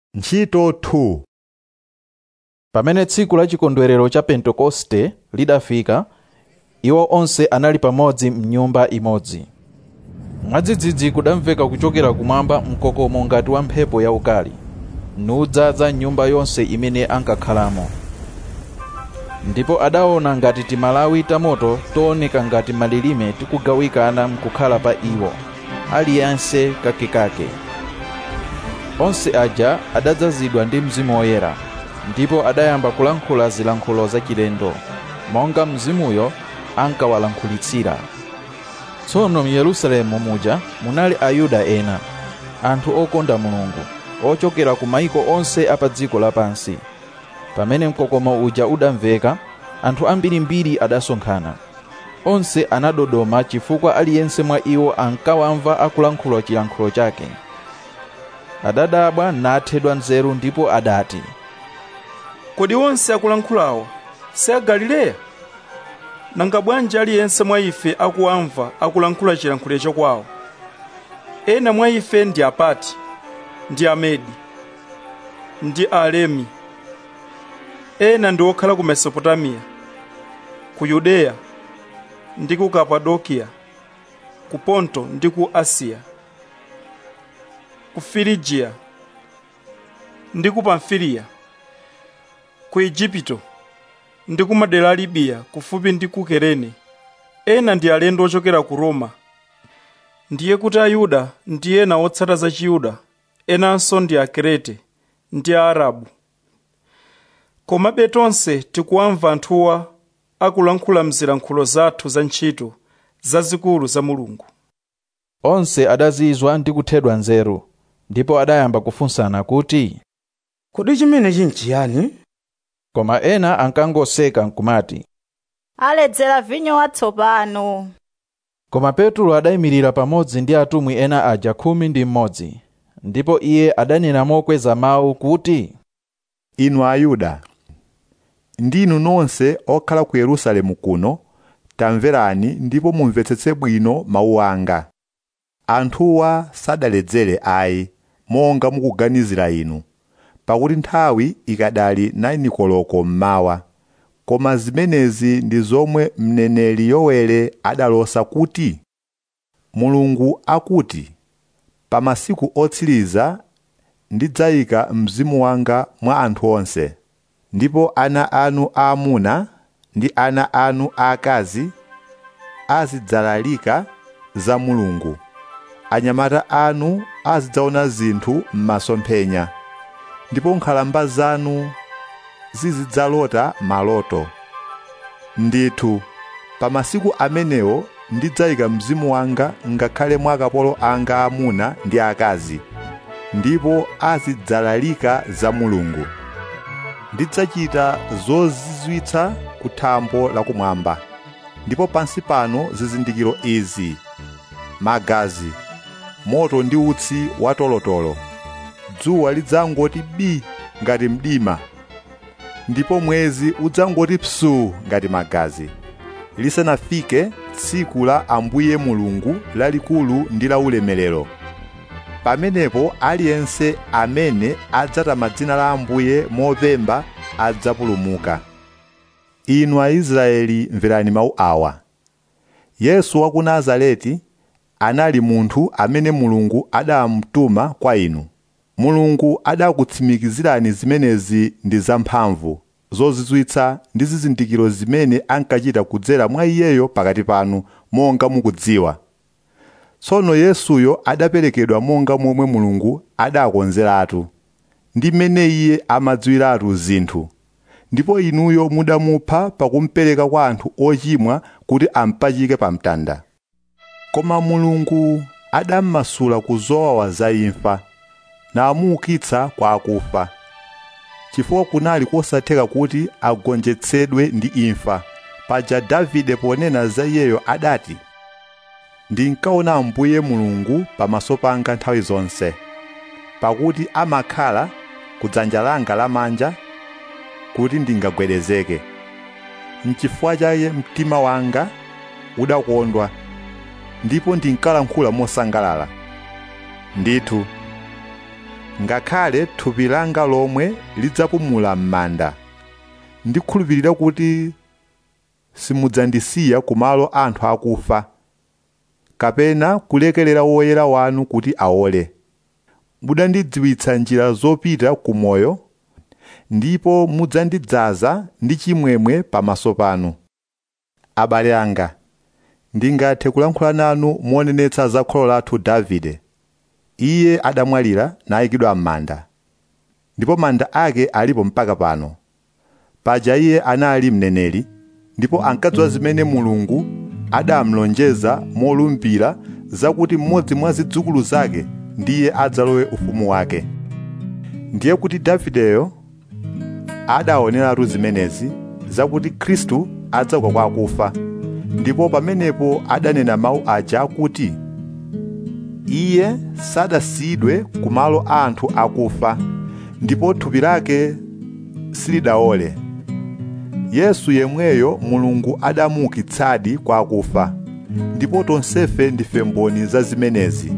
ntchito 2 pamene tsiku la chikondwerero cha pentekoste lidafika iwo onse anali pamodzi mnyumba imodzi mwadzidzidzi kudamveka kuchokera kumwamba mkokomo ngati wa mphepo yaukali nudzaza nyumba yonse imene ankakhalamo ndipo adaona ngati timalawi tamoto tooneka ngati malilime tikugawikana mkukhala pa iwo aliyense kakekake onse aja adadzazidwa ndi mzimu woyera ndipo adayamba kulankhula zilankhulo zachilendo monga mzimuyo ankawalankhulitsira tsono mu yerusalemu muja munali ayuda ena anthu okonda mulungu ochokera ku mayiko onse apa dziko lapansi pamene mkokomo uja udamveka anthu ambirimbiri adasonkhana onse anadodoma chifukwa aliyense mwa iwo ankawamva akulankhula chilankhulo chake adadabwa nathedwa nzeru ndipo adati kodi onse akulankhulawo si a galileya nanga bwanji aliyense mwa ife akuwamva akulankhula chilankhulo chakwawo ena mwa ife ndi apati ndi amedi ndi alemi ena ndi okhala ku mesopotamiya ku yudeya ndi ku kapadokiya ku ponto ndi ku asiya ku firigiya ndi ku pamfiliya ku igupto ndi ku madera a libiya kufupi ndi ku kerene ena ndi alendo ochokera ku roma ndiye kuti ayuda ndi ena otsata za chiyuda enanso ndi akrete ndi aarabu komabe tonse tikuwamva anthuwa akulankhula mzilankhulo zathu za ntchito zazikulu za mulungu onse adazizwa ndi kuthedwa nzeru ndipo adayamba kufunsana kuti kodi chimenechi nchiyani koma ena ankangoseka nkumati aledzera vinyo watsopano koma petro adayimirira pamodzi ndi atumwi ena aja khumi ndi mmodzi ndipo iye adanena mokweza mawu kuti inu ayuda ndinu nonse okhala ku yerusalemu kuno tamverani ndipo mumvetsetse bwino mawu anga anthuwa sadaledzere ayi monga mukuganizira inu pakuti nthawi ikadali 9 koloko mmawa koma zimenezi ndi zomwe mneneri yowere adalosa kuti mulungu akuti pa masiku otsiriza ndidzayika mzimu wanga mwa anthu onse ndipo ana anu aamuna ndi ana anu aakazi azidzalalika za mulungu anyamata anu azidzaona zinthu m'masomphenya ndipo nkhalamba zanu zizidzalota maloto ndithu pa masiku amenewo ndidzayika mzimu wanga ngakhale mwa akapolo anga amuna ndi akazi ndipo azidzalalika za mulungu ndidzachita zozizwitsa ku thambo lakumwamba ndipo pansi pano zizindikiro izi magazi moto ndi utsi watolotolo dzuwa lidzangoti bi ngati mdima ndipo mwezi udzangoti psuu ngati magazi lisanafike tsiku la ambuye mulungu lalikulu ndi la ulemerero pamenepo aliyense amene adzatama dzina la ambuye mopemba adzapulumuka inu aisraeli mverani mawu awa yesu wa ku nazareti anali munthu amene mulungu adamtuma kwa inu mulungu adakutsimikizirani zimenezi ndi zamphamvu zozizwitsa ndi zizindikiro zimene ankachita kudzera mwa iyeyo pakati panu monga mukudziwa tsono yesuyo adaperekedwa monga momwe mulungu adakonzeratu ndi mmene iye amadziwiratu zinthu ndipo inuyo mudamupha pakumupereka kwa anthu ochimwa kuti ampachike pa mtanda koma mulungu adammasula ku zowawa za imfa namuukitsa kwa akufa chifukwa kunali kosatheka kuti agonjetsedwe ndi imfa paja davide ponena za iyeyo adati ndinkaona ambuye mulungu pamaso panga nthawi zonse pakuti amakhala kudzanja langa lamanja kuti ndingagwedezeke mchifukwa chake mtima wanga udakondwa ndipo ndinkalankhula mosangalala ndithu ngakhale thupi langa lomwe lidzapumula m'manda ndikhulupirira kuti simudzandisiya kumalo anthu akufa kapena kulekerera woyera wanu kuti aole mudandidziwitsa njira zopita ku moyo ndipo mudzandidzaza ndi chimwemwe pamaso panu abale anga ndingathe kulankhula nanu monenetsa za kholo lathu davide iye adamwalira nayikidwa m'manda ndipo manda ake alipo mpaka pano paja iye anali mneneri ndipo ankadziwa zimene mulungu adamlonjeza molumbira zakuti mmodzi mwa zidzukulu zake ndiye adzalowe ufumu wake ndiye kuti davideyo adaoneratu zimenezi zakuti khristu adzauka kwa akufa ndipo pamenepo adanena mawu aja akuti iye sadasiyidwe kumalo a anthu akufa ndipo thupi lake silidaole yesu yemweyo mulungu adamuukitsadi kwa akufa ndipo tonsefe ndife mboni za zimenezi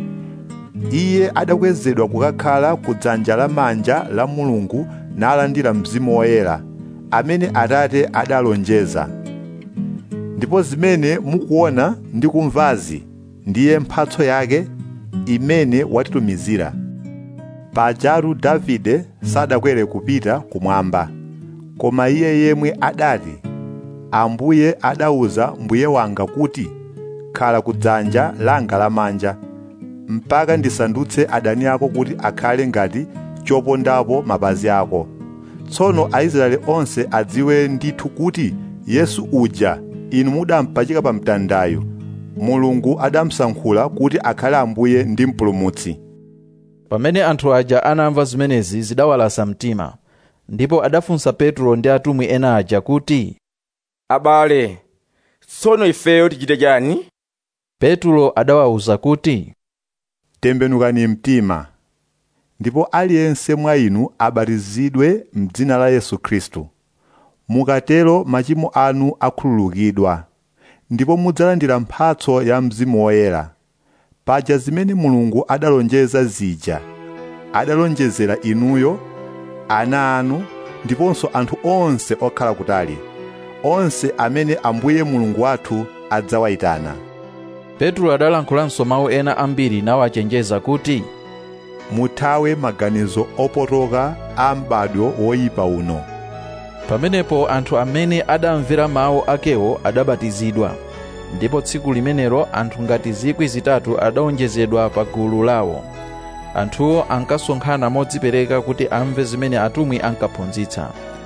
iye adakwezedwa kukakhala ku dzanja lamanja la mulungu nalandira mzimu woyera amene atate adalonjeza ndipo zimene mukuona ndi kumvazi ndiye mphatso yake imene watitumizira pajatu davide sadakwere kupita kumwamba koma iye yemwe adati ambuye adauza mbuye wanga kuti khala ku dzanja langa lamanja mpaka ndisandutse adani ako kuti akhale ngati chopondapo mapazi ako tsono aisraeli onse adziwe ndithu kuti yesu uja inu mudampachika pa mtandayo mulungu adamusankhula kuti akhale ambuye ndi mpulumutsi pamene anthu aja anamva zimenezi zidawalasa mtima ndipo adafunsa petro ndi atumwi ena aja kuti abale tsono ifeyo tichite chani petro adawawuza kuti tembenukani mtima ndipo aliyense mwa inu abatizidwe m'dzina la yesu khristu mukatero machimo anu akhululukidwa ndipo mudzalandira mphatso ya mzimu woyera paja zimene mulungu adalonjeza zija adalonjezera inuyo ana anu ndiponso anthu onse okhala kutali onse amene ambuye mulungu wathu adzawayitana petro adalankhulanso mawu ena ambiri nawachenjeza kuti muthawe maganizo opotoka a m'badwo woyipa uno pamenepo anthu amene adamvera mawu akewo adabatizidwa ndipo tsiku limenelo anthu ngati zikwi zitatu adawonjezedwa pa gulu lawo anthuwo ankasonkhana modzipereka kuti amve zimene atumwi ankaphunzitsa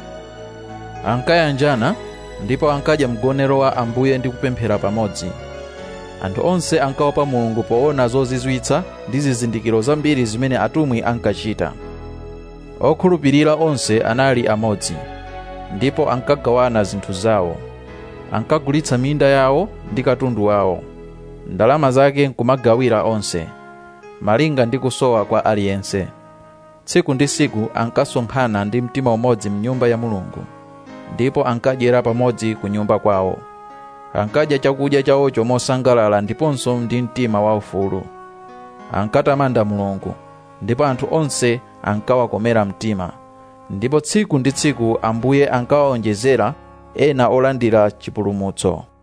ankayanjana ndipo ankadya mgonero wa ambuye ndi kupemphera pamodzi anthu onse ankaopa mulungu poona zozizwitsa ndi zizindikiro zambiri zimene atumwi ankachita okhulupirira onse anali amodzi ndipo ankagawana zinthu zawo ankagulitsa minda yawo ndi katundu wawo ndalama zake nkumagawira onse malinga ndi kusowa kwa aliyense tsiku ndi tsiku ankasonkhana ndi mtima umodzi mnyumba ya mulungu ndipo ankadyera pamodzi ku nyumba kwawo ankadya chakudya chawocho mosangalala ndiponso ndi mtima waufulu ankatamanda mulungu ndipo anthu onse ankawakomera mtima ndipo tsiku ndi tsiku ambuye ankawawonjezera ena olandira chipulumutso